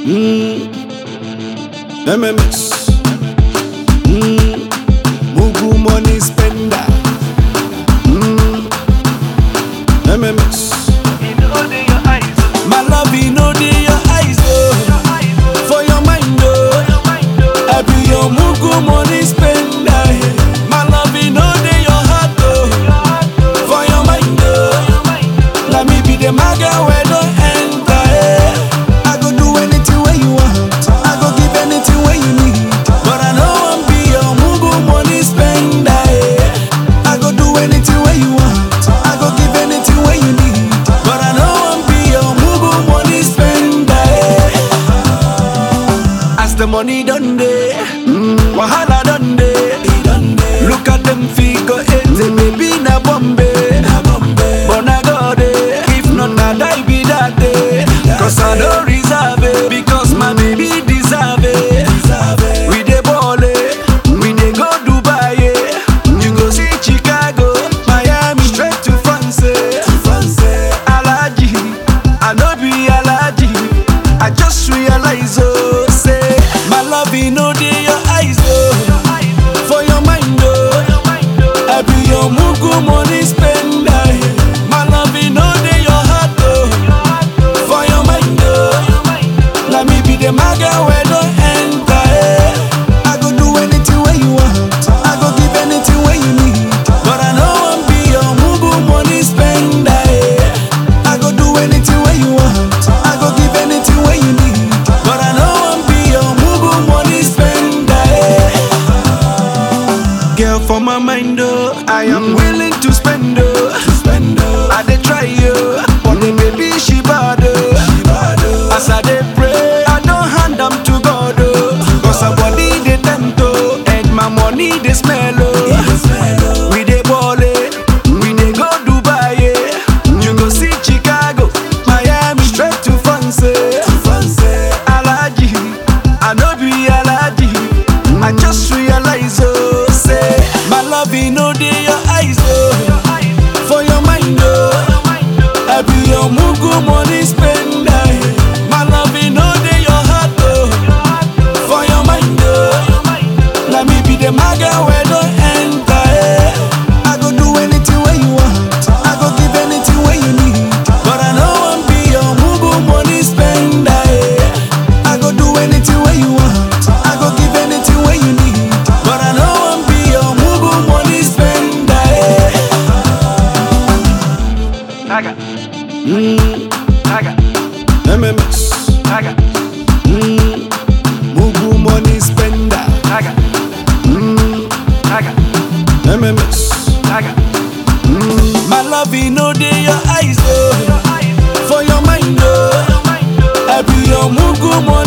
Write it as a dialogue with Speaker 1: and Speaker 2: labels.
Speaker 1: Mm. MMS. Mm. Mugu money spender. Mm. MMS. My love, you know dey your eyes, oh. For your mind, oh. I be your mugu money spender. My love, you know dey your heart, oh. For your mind, oh. Let me be the maga where don't enter. eh. I go do anything where you want. I go give anything where you need. But I know I'm be your mugu money spender. eh. I go do anything where you want. I go give anything where you need. But I know I'm be your mugu money spender. eh. As the money done day, wahala done day. Look at them figure eight, baby na Bombay. But na God eh, if not na die be that day. Cause I don't reserve it, because my baby deserve it. We dey ball eh, we dey go Dubai eh. You go see Chicago, Miami, straight to France. eh. Alaji, I no be Alaji. I just realize oh, say my love e no dey your eyes oh, for your mind oh. I be your mugu money spender. My love e no dey your heart oh, for your mind oh. Let me be the maga where don't enter. eh. I go do anything where you want. I go give anything where you need. But I know I'm be your mugu money spender. eh. I go do anything where you want. I go give anything where you need. But I know I'm be your mugu money spender. eh. Girl, for my mind, oh, I am willing to spend, oh. I dey try, oh, but the baby she bad, oh. As I dey pray, I don't hand am to God, oh. Cause her body dey tempt, oh, and my money dey smell, oh. We dey ball, eh, we dey go Dubai, eh. You go see Chicago, Miami, straight to France, eh. Alaji, I no be Alaji. I just realize, oh, say my love, e no dey your eyes, oh, for your mind, oh. I be your mugu money spender. My love, e no dey your heart, oh, for your mind, oh. Let me be the maga where don't enter. eh. I go do anything where you want. I go give anything where you need. But I know I'm be your mugu money spender. eh. I go do anything where you want. I go give anything where you need. But I know I'm be your mugu money spender. eh.
Speaker 2: Naga,
Speaker 1: Mm,
Speaker 2: naga,
Speaker 1: MMS.
Speaker 2: naga,
Speaker 1: Mm, mugu money spender.
Speaker 2: naga,
Speaker 1: Mm,
Speaker 2: naga,
Speaker 1: MMS.
Speaker 2: naga.
Speaker 1: Mm, my love, e no dey your eyes, oh. For your mind, oh. I be your mugu money